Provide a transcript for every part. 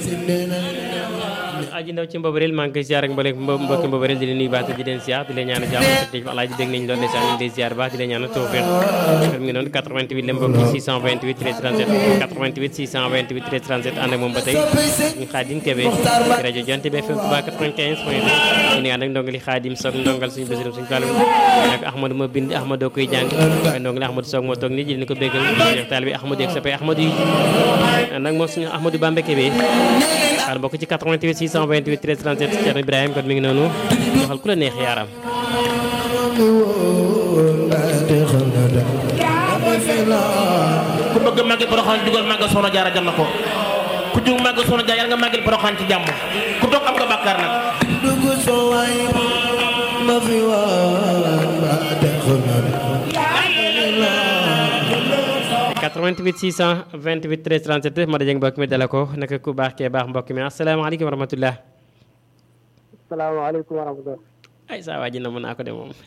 aji ndaw ci mbobareel maa ngi koy ziar ak mbole mbokki mbobareel di leen nuyu baax te di leen ziar di leen ñaanal jàmm te alaaji dégg nañ loolu ndeysaan ñu ngi lay ziar baax di leen ñaanal tawfiq kon mi ngi noonu 88 la mbokki 628 13 37 88 628 13 37 ànd ak moom ba tey ñu xaadim kebe ci rajo Jonte bi FM Touba 95 point 2 ñu ànd ak ndongali xaadim soog ndongal suñu basirum suñu fàllu ak ahmadou ma bind ahmadou koy jàng waaye ndongali ahmadou soog moo toog nii jël ni ko béggal jeex taal bi ahmadou ak sapé ahmadou yi ànd ak moom suñu ahmadou bambe kebe xaar mbokk ci 88 628 13 37 Thierno Ibrahima kon mi ngi noonu waxal ku la neex yaaram ku bëgg màggal Porokhane dugal màggal Soxna Jaara jam na ko ku jug màggal Soxna Jaara yàlla nga màggal Porokhane ci jàmm ku toog am nga bàkkaar nag 88 628 13 37 ma dajeeg mbokk mi dala ko naka ku baax kee baax mbokk mi asalaamaaleykum wa rahmatullah salaamaaleykum wa rahmatulah. ay saa waa ji na mën naa ko de moom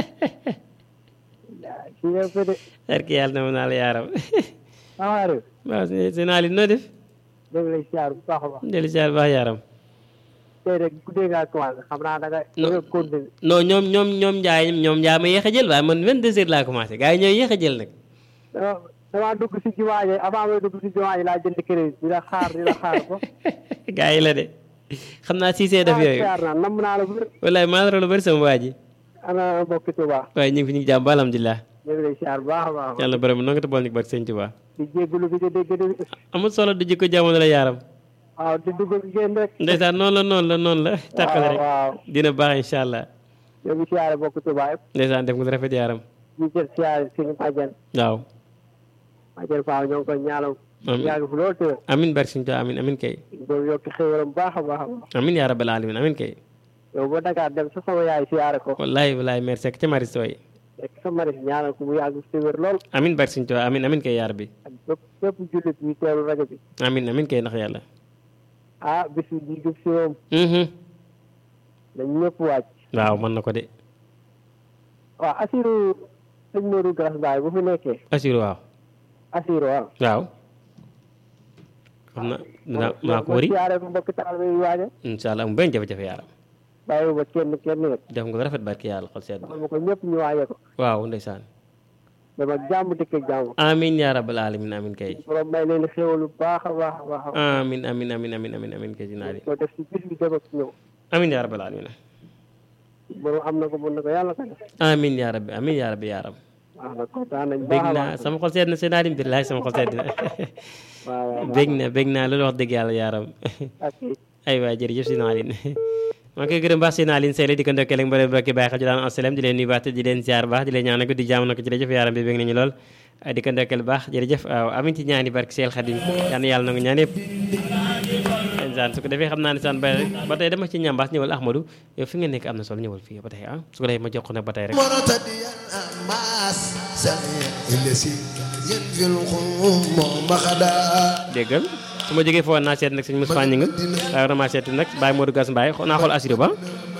si nga ko de. barki yàlla na mën naa la yaaram Amady. waaw si naa li noo def dégg nga siyaar bu baax a baax. dellu siyaar baax yaaram tey rek guddee ngaa commencé xam naa da nga. da nga continué. non ñoom ñoom ñoom njaay ñoom njaay ma yéex a jël waaye man 22 heures laa commencé gars yi ñooy yéex a jël nag dama damaa dugg si jumaa ji avant may dugg si jumaa ji laa jënd crédit di la xaar di la xaar ko. gars yi la de xam naa siisee def yooyu siyaar naa nam naa la bu wér. wallaay maa la lu bëri sama waa ji ana mbokki Tuubaa. waaye ñu ngi fi ñu ngi jàmm ba alhamdulilah ñu ngi lay siyaar bu baax a baax. yàlla borom noo nga te bool ñu barke sëñ Tuubaa di jégalu bi di dégg di. amul solo du jikko jamono la yaaram waaw di dugg ak génn rek. ndeysaan noonu la noonu la noonu la tàqale rek waaw dina baax incha allah ñoo ngi siyaare mbokki Tuubaa yëpp. ndeysaan def nga lu rafet yaaram ñu jël siyaare suñu Majen. waaw Majen Faaw ñoo ngi koy ñaanal. Amiin. yàgg fi loolu tëdd. amin barke sëñ Tuubaa amin amin kay doon yokk xéwalam bu baax a baax a baax. amin yaa rabbal alamin amin kay yow ba Dakar dem sa sama yaay siyaare ko. wallahi wallahi merci ak ca maris way rek sa maris ñaanal ko mu yàgg si wér lool. amin barke sëñ Tuubaa amin amin kay yaa rabbi ak bépp bépp jullit bi teelu rajo bi. amin amin kay ndax yàlla ah bis bi di jub si moom mhm dañ ñëpp wàcc. waaw mën na ko de waaw Assirou sëñ Modou Garas Baye bu fi nekkee. assure waaw Assirou waaw. waaw xam na dinaa maa ko wari siyaare ko mbokki taalibe yi waaja. incha allah mu benn jafe-jafe yaaram bàyyi ba kenn kenn rek. def nga ko rafet barke yàlla xol sedd xam ko ñëpp ñu waaje ko. waaw ndeysaan dama jàmm dëkk ak jàmm. amin yaa rabbal alamin amin kay borom may leen xéwal bu baax a baax a baax a baax. amin amin amin amin amin amin kay dinaa di ko def si bis bi dem ak ñëw. amin yaa rabbal alamin borom am na ko mën na ko yàlla ko def. amin yaa rabbi amin yaa rabbi yaaram waaw nag kontaan nañ bég baax a naa baax. sama xol sedd na seen aadim billahi sama xol sedd na waaw waaw bég na bég naa loolu wax dëgg yàlla yaaram ak ay waay jërëjëf si naa leen maa ngi koy gërëm baax si naa leen seele di ko ndokkee ak mbooleem mbokki bàyyi xel ci daan asalaam di leen nuyu baax te di leen ziar baax di leen ñaanal ko di jaamu na ko jërëjëf yaaram bi bég nañu lool ay di ko ndokkeel baax jërëjëf waaw amin ci ñaani barke Seel Xadim yal na yàlla nangu ñaan yëpp saan su ko defee xam naa ne saan ba ba tey dama ci ñambaas ñëwal Ahmadou yow fi nga nekk am na solo ñëwal fii ba tey ah su ko defee ma jox ko nag ba tey rek مرتديا أماس سميع الذي ينفي الخوم مخدا déggal su ma jógee foofu naa seet nag sëñ Moussa Gningue waaye war na maa seet nag Baye Modou Gass Mbaye xo- naa xool assuré ba